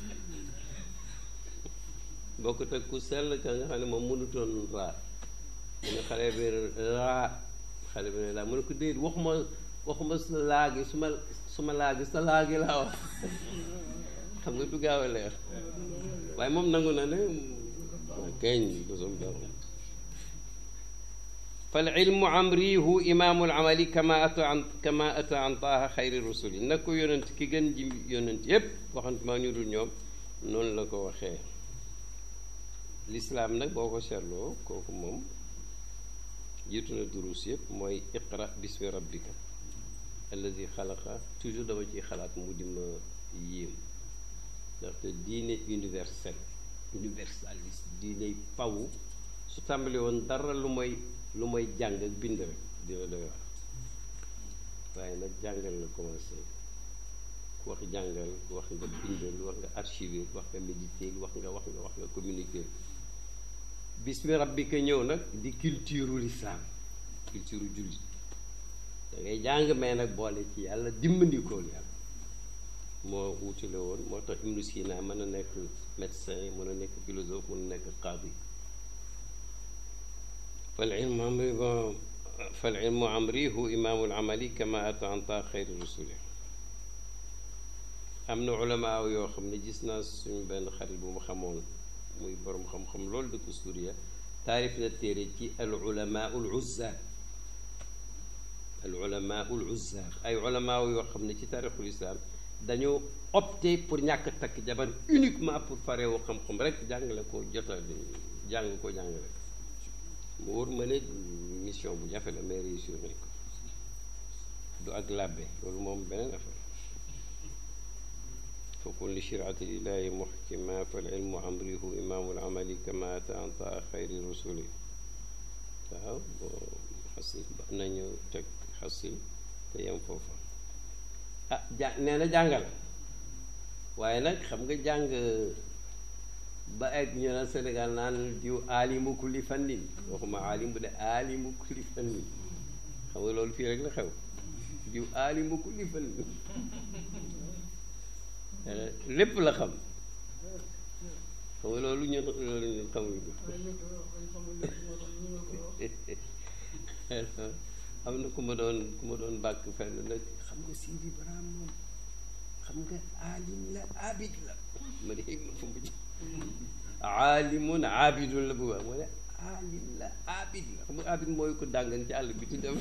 bokk te ku sell ka nga xam ne moom mënutoon raar mu ne xale bi laa xale bi ne laa mu ne ko déet waxuma waxuma sa laagi su ma su ma laagi sa laagi laa wax xam nga du gaaw a leer waaye moom nangu na ne keñ bosam borom fal ilmu amrihu imaamul amali kama ata an kama ata an taaha xayri rusuli nag ko yonent ki gën ji yonent yépp waxante maa ñu dul ñoom noonu la ko waxee lislaam nag boo ko seetloo kooku moom jiitu na durus yépp mooy iqra bismi rabbika alladi xalaqa toujours dama ciy xalaat mu di ma yéem ndaxte diine universel universaliste diine pawu su tàmbali woon dara lu mooy lu mooy jàng ak bind rek dina doy wax waaye nag jàngal la commencé ku wax jàngal wax nga bindal wax nga archiver wax nga méditer wax nga wax nga wax nga communiquer bismi rabbika ñëw nag di culture l'islam culture jullit da ngay jàng mais nag boole ci yàlla dimbandikool yàlla moo wutale woon moo tax Ibnu Sina mën a nekk médecin mën a nekk philosophe mën a nekk qaadi fal ilmu amri fal ilmu amrihu imaamul amali kama ata an taa xayri rusuli am na ulamaaw yoo xam ne gis naa suñu benn xarit bu ma xamoon muy borom xam-xam loolu dëkk Suuriya taarif na téere ci al ulamaa ul uzzaar al ulamaa ul uzzaar ay ulamaaw yoo xam ne ci taarixul islam dañoo opté pour ñàkk takk jabar uniquement pour farewu xam-xam rek jàngale ko jota jàng ko jàngale mu wóor ma ne mission bu jafe la mais réussir nañ ko du ak làbbe loolu moom beneen affaire fa kun li shiraati ilaahi muhkima fal ilmu amrihu imaamul amali kama ata an taa xayri rusuli waaw boo xasil ba nañu teg xasil te yem foofa ah ja nee na jàngal waaye nag xam nga jàng ba egg ñu naan Sénégal naan diw aalimu kulli fannin waxuma aalim bu de aalimu kulli fannin xam nga loolu fii rek la xew diw aalimu kulli fannin lépp la xam xam nga loolu ñun loolu ñun xamuñu ko am na ku ma doon ku ma doon bàkk fenn nag xam nga Sidi Ibrahima moom xam nga aalim la abid la ma ne ma fu mu aalimun abidun la bu baax ma ne aalim la abid la xam nga abid mooy ko dàngan ci àll bi di dem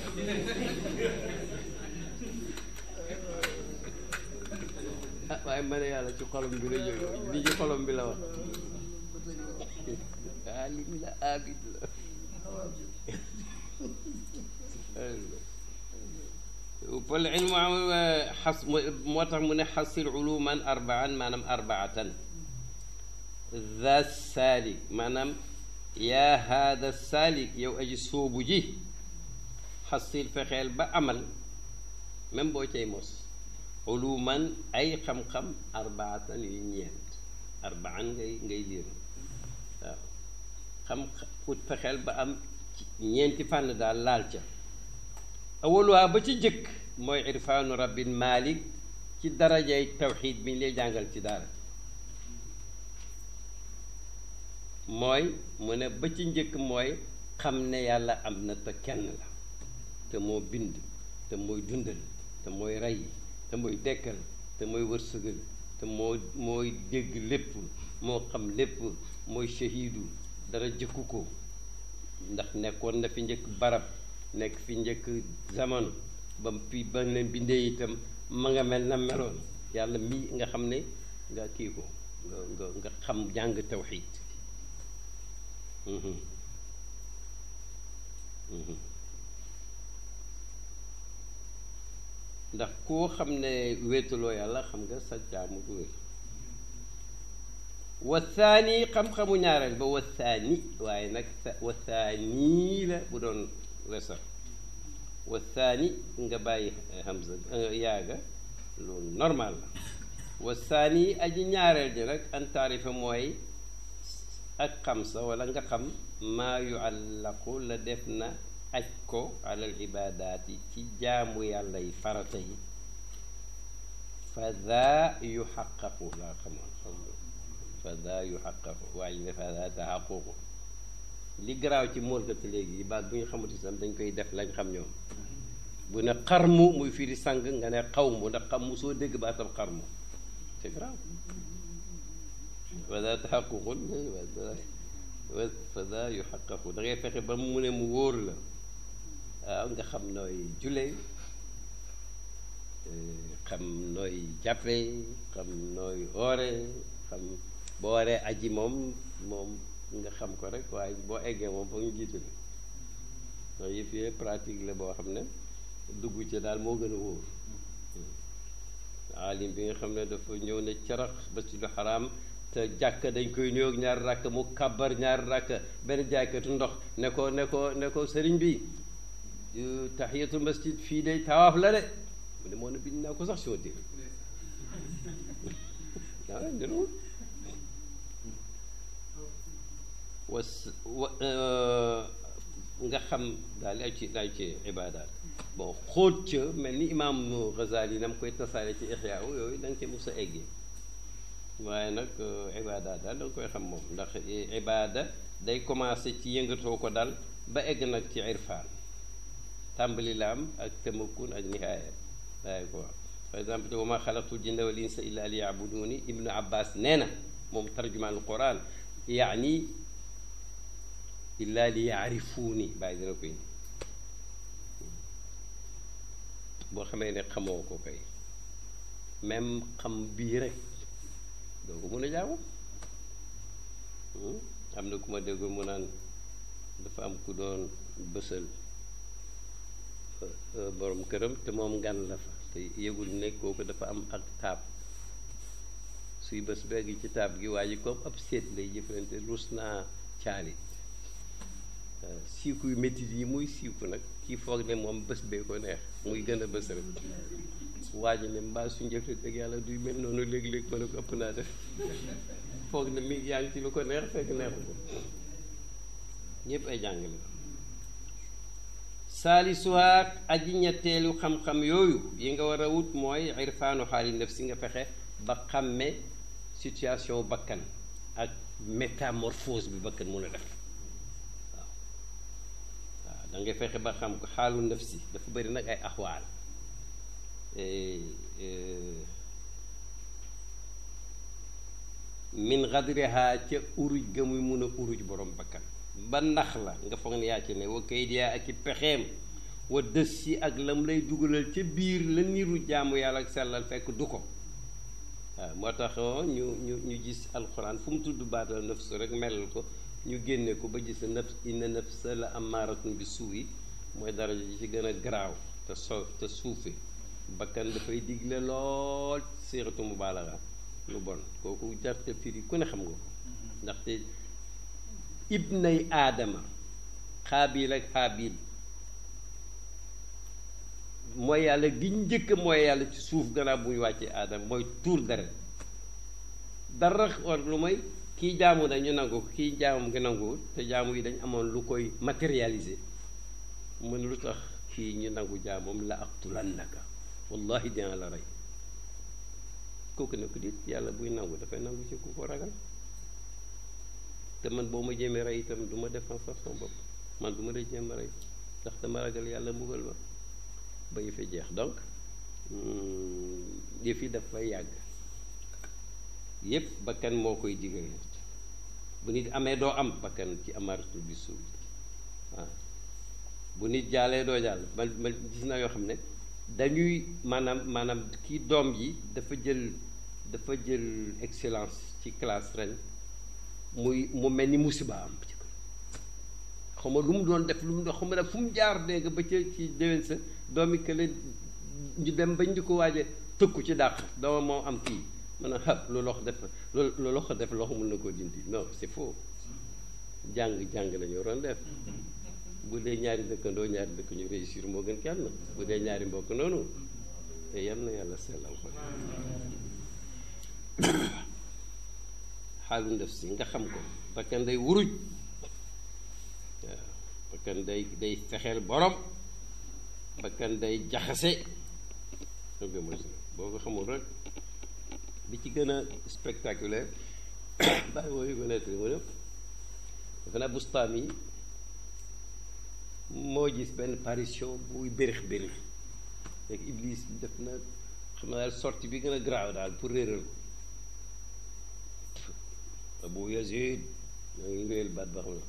ah waaye ma ne yàlla ci xolom bi la jóge li ci xolom bi la wax aalim la abid la fal ilmu am xas moo tax mu ne xasil uluman arbaan maanaam arbaatan za saalik maanaam yaa haada saalik yow aji sóobu ji xasil fexeel ba amal même boo cay mos uluman ay xam-xam arbaatan yu ñeent arbaan ngay ngay liir waaw xam ut fexeel ba am ñeenti fànn daal laal ca awaluwaa ba ci jëkk mooy irfaanu rabbin malik ci darajay tawxid bi ñu lay jàngal ci daara mooy mu ne ba ci njëkk mooy xam ne yàlla am na te kenn la te moo bind te mooy dundal te mooy rey te mooy dekkal te mooy wërsëgal te moo mooy dégg lépp moo xam lépp mooy shahidu dara jëkku ko ndax nekkoon na fi njëkk barab nekk fi njëkk jamono ba fi ba leen bindee itam ma nga mel na meloon yàlla mi nga xam ne nga kii ko nga nga nga xam jàng tawxiid ndax koo xam ne wéetaloo yàlla xam nga sa jaamu du wér wa thani xam-xamu ñaareel ba wa thani waaye nag wa thani la bu doon wesar wa thani nga bàyyi hamza yaaga loolu normal la wa thani aji ñaareel ji nag an taarifa mooy ak xam sa wala nga xam maa yuallaqu la def na aj ko alal ibaadaat yi ci jaamu yàlla yi farata yi fa daa yu xaqaqu laa xamoon xam fa daa yu xaqaqu waaye ne fa daa taxaququ li garaaw ci moolkati léegi baat bu ñu xamut itam dañ koy def lañ xam ñoom bu ne xarmu muy firi sang nga ne xaw mu ndax xam mu soo dégg baatam xarmu c'est grave wala taxaququn fada yu xaqaqu da ngay fexe ba mu ne mu wóor la waaw nga xam nooy julee xam nooy jàppe xam nooy oore xam boo waree aji moom moom nga xam ko rek waaye boo eggee moom foog ñu jiitu la ndax yëf yee pratique la boo xam ne dugg ci daal moo gën a wóor alim bi nga xam ne dafa ñëw ne carax masjidul xaraam te jàkk dañ koy nuyoog ñaari rakk mu kàbbar ñaari rakk benn jaaykatu ndox ne ko ne ko ne ko sëriñ bi tahiyatul masjid fii de tawaaf la de mu ne moo ne bind naa ko sax soo dégg waaw njëriñul was wa nga xam daal ay ci ay ci ibaadaat bon xóot ca mel ni imaam Ghazali na mu koy tasaare ci Ihya yooyu da nga ci mos a eggee waaye nag ibaadaat daal da nga koy xam moom ndax ibaada day commencé ci yëngatoo ko daal ba egg nag ci irfaan tàmbali la am ak tamakkun ak nihaaya waaye ko par exemple te wa ma xalaqtul jinna wal insa illa li yabuduni ibnu abbas nee na moom tarjumaan quran yaani illa li yaarifuuni bàyyi dina koy boo xamee ne xamoo ko kay même xam bii rek doo ko mun a jaamu am na ku ma déggul mu naan dafa am ku doon bësal borom këram te moom ngan la fa te yëgul ne kooku dafa am ak taab suy bés begg ci taab gi waa ji comme ab seet lay jëflante rus naa caali siiku yu métit yi muy siiku nag kii foog ne moom bés bee ko neex muy gën a bés rek waa ji ne mbaa su njëfte dëgg yàlla duy mel noonu léeg-léeg ma ne ko ëpp naa def foog ne mi yaa ngi ci lu ko neex fekk neexu ko ñëpp ay jàngale saalisuwaat aji ñetteelu xam-xam yooyu yi nga war a wut mooy irfaanu xaali naf si nga fexe ba xàmme situation bakkan ak métamorphose bi bakkan mun a def waaw waaw da ngay fexe ba xam ko xaalu naf si dafa bëri nag ay axwaal min xadriha ca uruj ga muy mun a uruj borom bakkan ba nax la nga foog ne yaa ci ne wa kayit yaa ak i pexeem wa dës si ak lam lay dugalal ca biir la niru jaamu yàlla ak sellal fekk du ko waaw moo tax ñu ñu ñu gis alxuraan fu mu tudd baatal nafs rek melal ko ñu génne ko ba gis nafs inna nafsa la amaaratun bi suuyi mooy daraja ji ci gën a garaaw te so te suufe bakkan dafay digle lool séeratu mubaalaga lu bon kooku jarte firi ku ne xam nga ko ndaxte ibnay aadama xaabil ak xaabil mooy yàlla gi njëkk mooy yàlla ci suuf gannaaw bu ñu wàccee aadama mooy tuur deret dara war lu mooy kii jaamu dañu nangu ko kii jaamu ngi nangu te jaamu yi dañ amoon lu koy matérialiser mu ne lu tax kii ñu nangu jaamam la aqtulannaka wallahi dina la rey kooku ne ko dit yàlla buy nangu dafay nangu ci ku ko ragal te man boo ma jéemee rey itam du ma défense sax sama bopp man du ma la jéem a rey ndax dama ragal yàlla mbugal ma ba ñu fi jeex donc yëf yi dafay yàgg yépp bakkan moo koy digal bu nit amee doo am bakkan ci amaratul bi suuf waaw bu nit jaalee doo jàll man man gis naa yoo xam ne dañuy maanaam maanaam kii doom ji dafa jël dafa jël excellence ci classe ren muy mu mel ni musiba am ci xaw ma lu mu doon def lu mu doon xaw ma fu mu jaar dégg ba ca ci déwén sa doomi kële ñu dem bañ di ko waaje tëkku ci dàq dooma moo am kii man a xab lu loxo def lu loxo def loxo mun na koo dindi non c'est faux jàng jàng la ñu waroon def bu dee ñaari dëkkandoo ñaari dëkk ñu réussir moo gën kenn bu dee ñaari mbokk noonu te yal na yàlla sellal ko xaalu ndef si nga xam ko bakkan day wuruj waaw bakkan day day fexeel borom bakkan day jaxase boo ko xamul rek bi ci gën a spectaculaire bàyyi wooyu ko nekk mu ne defe naa bustaam yi moo gis benn parution buy bérix bérix rek iblis def na xam naa daal sortie bi gën a graaw daal pour réeral ko Abu Yazid ñoo ngi réel baat ba xam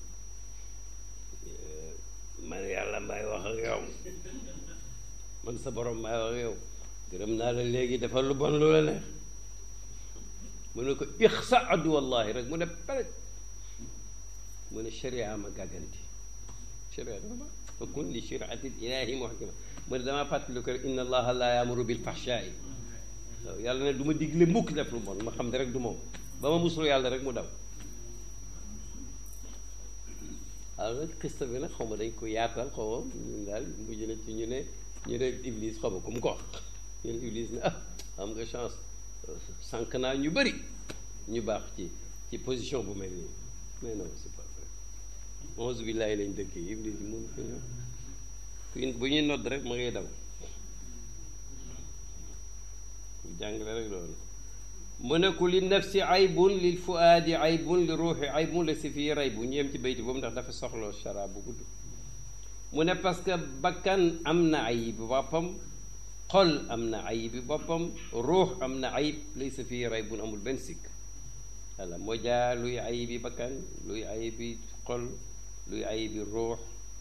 na man yàlla may wax ak yow man sa borom may wax ak yow gërëm naa la léegi dafa lu bon lu la neex mu ne ko ixsa addu wallahi rek mu ne peret mu ne sharia ma gàgganti sharia dafa ba fa kun li shariati ilahi muhkama mu ne damaa fàttali ko inna allaha la yaamuru bil fahshaai waaw yàlla ne du ma digle mukk def lu bon ma xam ne rek du moom ba ma musulu yàlla rek mu daw alors nag xista bi nag xaw ma dañ ko yaatal xaw ma ñun daal mujj na ci ñu ne ñu ne iblis xaw ma ku mu ko wax ñu ne iblis ne ah am nga chance sànq naa ñu bëri ñu baax ci ci position bu mel nii mais non c'est pas vrai onze billahi lañ dëkkee iblis mun ko ñëw bu ñuy nodd rek ma ngay daw jàngale rek loolu mu ne ku li nafsi aybun lil fuaadi aybun li ruuxi aybun la si fii ray bu ñu yem ci bayti boobu ndax dafa soxla shara bu gudd mu ne parce que bakkan am na ayib boppam xol am na ayibi boppam ruux am na ayib lay sa fii ray bun amul benn sikk walla moo jaa luy ayibi bakkan luy ayibi xol luy ayibi ruux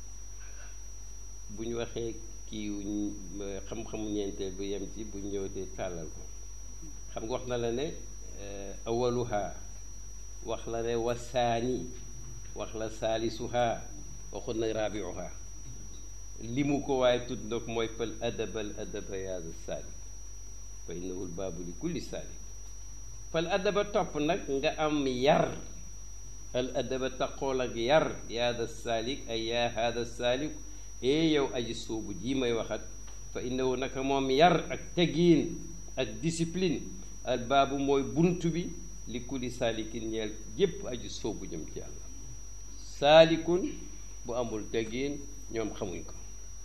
bu ñu waxee kii xam-xamu ñeenteel bu yem ci bu ñëwatee tàllal ko xam nga wax na la ne awaluha wax la ne wasaani wax la saalisuha waxut na raabiuha limu ko waaye tudd na ko mooy fal adaba al adaba yaada saalik fa innahu l baabu li kulli saalik fal adaba topp nag nga am yar al adaba taqool ak yar yaada saalik ay yaa haada saalik ee yow aji soobu jii may waxat fa innahu naka moom yar ak tegiin ak discipline al baabu mooy bunt bi li kulli saalikin ñeel jépp aji soobu jëm ci yàlla saalikun bu amul tegiin ñoom xamuñ ko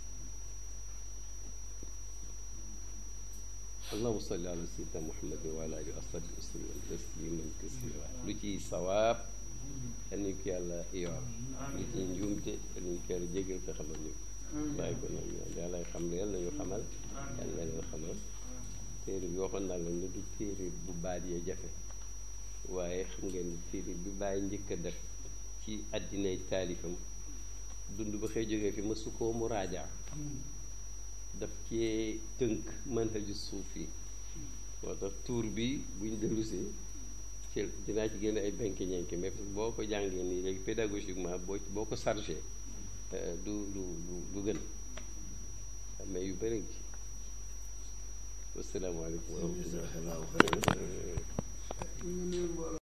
allahuma salli ala sayyidina muhammadin wa ala alihi wa sahbihi wa sallam tasliman kasira lu ciy sawaab yal nañu ko yàlla yor lu ciy njuumte yal nañu ko yàlla jégal ko xamal ñu bàyyi ko noonu yàlla xam ne yàlla nañu xamal yàlla na leen xamal téere bi waxoon naa leen ne du téere bu baat yee jafe waaye xam ngeen téere bi bàyyi njëkk a def ci àddinay taalifam dund ba xëy jógee fi ma su koo mu raajaa daf cee tënk manhaju suufi moo tax tuur bi buñ dellusee ci dinaa ci génne ay benk ñenke mais boo ko jàngee nii léegi pédagogiquement boo boo ko chargé du du du gën mais yu bëri ci wasalaamaaleykum wa rahmatullah